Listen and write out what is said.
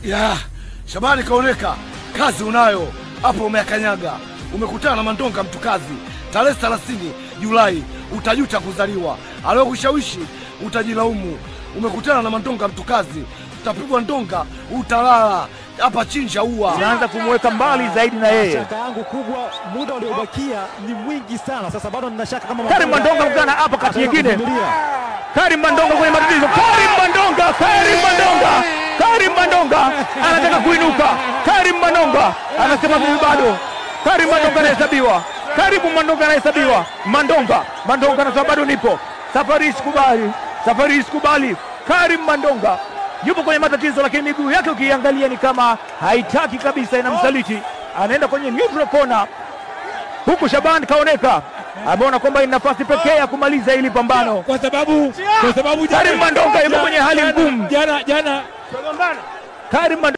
Ya, Shabani kaoneka, kazi unayo hapo, umeakanyaga. Umekutana na Mandonga mtu kazi, tarehe 30 Julai utajuta kuzaliwa. Aliyokushawishi utajilaumu. Umekutana na Mandonga mtu kazi, utapigwa ndonga, utalala hapa chinja ua. Unaanza kumweka mbali zaidi na yeye. Shaka yangu kubwa, muda uliobakia ni mwingi sana. Sasa bado nina shaka kama Karim Mandonga mkana hapa kati ataweza nyingine. kuvumilia. Karim Mandonga kwenye matatizo. Karim Mandonga, Karim Mandonga, Karim Mandonga anataka kuinuka. Karim Mandonga anasema mimi bado. Karim Mandonga anahesabiwa. Karibu Mandonga anahesabiwa. Mandonga, Mandonga anasema bado nipo. Safari hii sikubali. Safari hii sikubali. Karim Mandonga yupo kwenye matatizo, lakini miguu yake ukiangalia ni kama haitaki kabisa, inamsaliti. Anaenda kwenye neutral corner huku Shaban kaoneka ameona kwamba ni nafasi pekee ya kumaliza hili pambano. kwa sababu kwa sababu Karim Mandonga yuko kwenye hali ngumu. jana jana Karim Mandonga